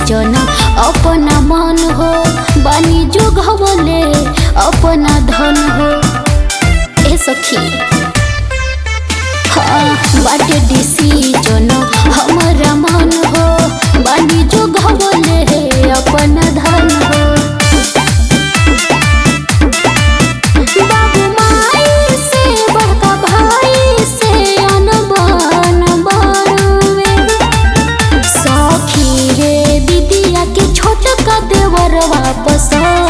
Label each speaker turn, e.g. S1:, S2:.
S1: जन अपना मन हो बानी जो घवले अपना धन हो ए सखी हाँ बाटे डिसीजन हमारा मन हो बानी जो घवले अपना धन हो बाबू माई से बड़का भाई से अनबन बड़ुए सखी रे दीदिया के छोटका देवर वापस